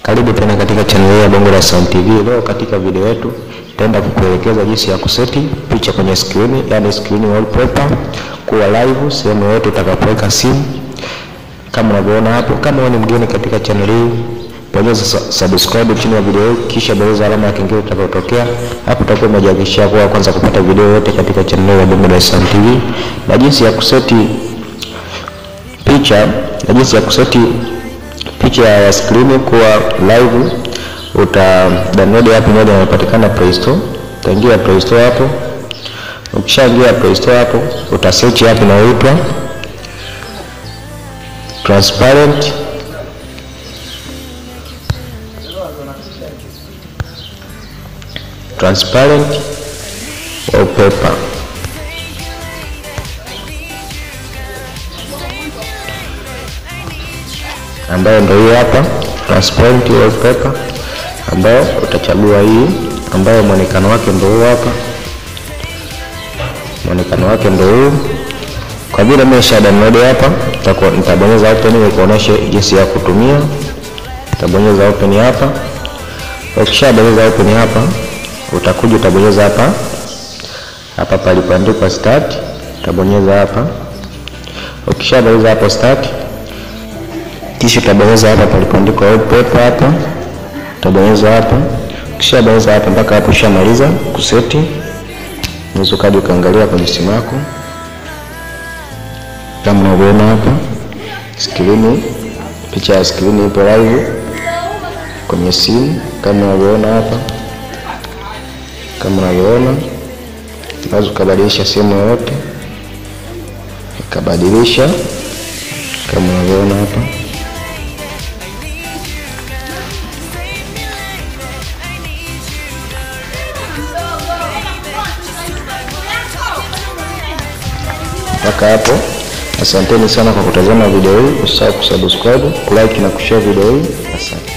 Karibu tena katika channel ya Bongo la Sound TV. Leo katika video yetu nitaenda kukuelekeza jinsi ya kuseti picha kwenye screen, yani screen wallpaper kuwa live sehemu yote utakapoweka simu kama unavyoona hapo. Kama wewe ni mgeni katika channel hii, bonyeza subscribe chini ya video hii, kisha bonyeza alama ya kengele itakayotokea hapo. Utakuwa umejihakikishia kuwa kwanza kupata video yote katika channel ya Bongo la Sound TV na jinsi ya kuseti picha na jinsi ya kuseti picha ya screen kuwa live. Uta download app moja inayopatikana Play Store. Utaingia Play Store hapo. Ukishaingia Play Store hapo, uta search app inayoitwa Transparent Transparent Wallpaper. ambayo ndio hii hapa transparent wallpaper, ambayo utachagua hii, ambayo mwonekano wake ndio huu hapa, mwonekano wake ndio huu. Kwa vile mimi nisha download hapa, nitabonyeza open ili kuonesha jinsi ya kutumia. Utabonyeza open hapa. Ukishabonyeza open hapa, utakuja utabonyeza hapa hapa palipoandikwa start, utabonyeza hapa. Ukishabonyeza hapo start kisha utabonyeza hapa palipoandikwa wallpaper hapa, utabonyeza hapa. Kisha bonyeza hapa mpaka hapo ushamaliza kuseti. Unaweza kaja ukaangalia kwenye simu yako kama unavyoona hapa, skrini, picha ya skrini ipo live kwenye simu kama unavyoona hapa, kama unavyoona. Unaweza ukabadilisha sehemu yoyote, ukabadilisha kama unavyoona hapa. Mpaka hapo, asanteni sana kwa kutazama video hii. Usisahau kusubscribe, kulike na kushare video hii. Asante.